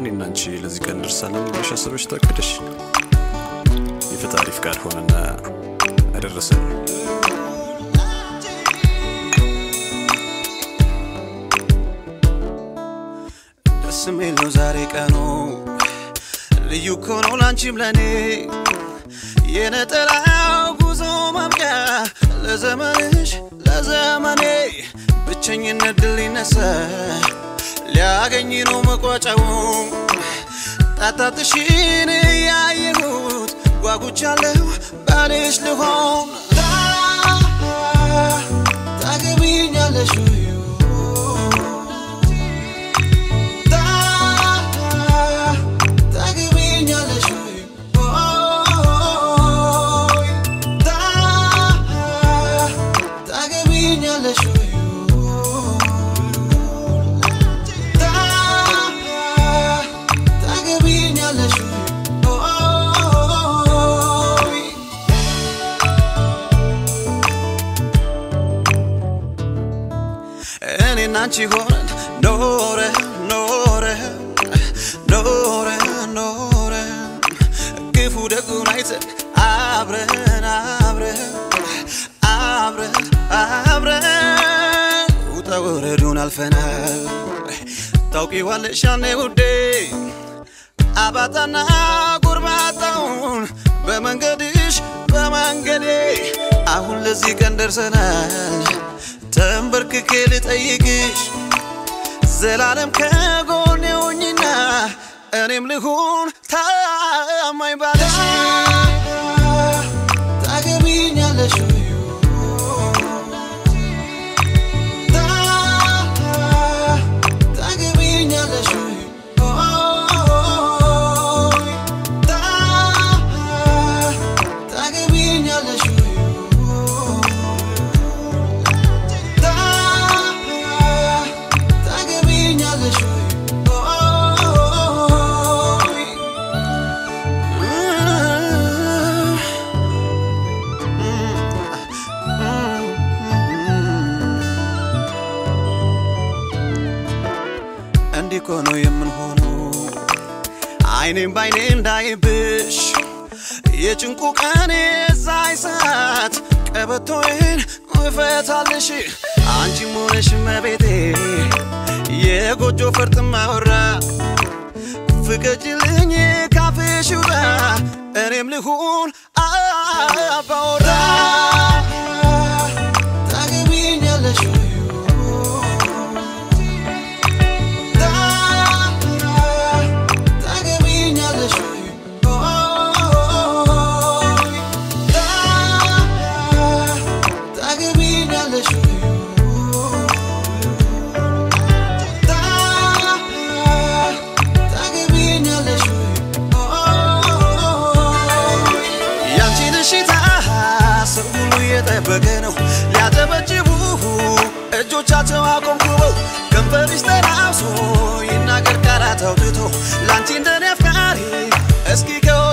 እኔና አንቺ ለዚህ ቀን ደርሳለን ብለሽ አስበሽ ታቅደሽ የፈጣሪ ፍቃድ ሆነና አደረሰን። ደስ የሚል ነው ዛሬ ቀኑ ልዩ እኮ ነው ላንቺም ለኔ የነጠላው ጉዞ ማብቂያ ለዘመንሽ ለዘመኔ ብቸኝነት ድል ሊነሳ ሊያገኝ ነው መቋጫው ጣጣትሽን ያየሁት ጓጉቻለሁ ባልሽ ልሆን ታገቢኛለሽ ታገቢኛለሽ ታገቢኛለሽ ታገቢኛለሽ እኔና አንቺ ሆነን ኖረ ኖረ ኖረ ኖረ ክፉ ደጉን አይተን አብረን አብረን አብረን አብረን ውጣ ወረዱን አልፈናል ታውቂዋለሽ ያኔ ውዴ አባጣና ጎርባጣውን በመንገድሽ በመንገዴ አሁን ለዚህ ቀን ደርሰናል ተንበርክኬ ልጠይቅሽ ዘላለም ከጎኔ ሆኝና እኔም ልሁን ታማኝ ባለሽ ታገቢኛለሽ ታገቢኛለሽ ታገቢኛለሽ ታገቢኛለሽ እንዲህ እኮ ነው የምንሆነው አይኔም ባይኔ እንዳይብሽ የጭንቁ ቀን የዛይ ሰዓት ቀበቶዬን እፈታልሽ አንቺም ሆነሽ መቤቴ የጎጆ ፈርጥ ማወራ ፍቀጅልኝ ካፌሽ ውጣ እኔም ልሁን አባወራ ታገቢኛለሽ ታገቢኛለሽ ታገቢኛለሽ ታገቢኛለሽ ያንቺን እሽታ ሰው ሁሉ እየጠበቀ ነው ሊያጨበጭቡ እጆቻቸው አቆምኩበው ከንፈርሽ ተላብሶ ይናገር ቃላት አውጥቶ ለአንቺ እንደኔ አፍቃሪ እስኪ ከ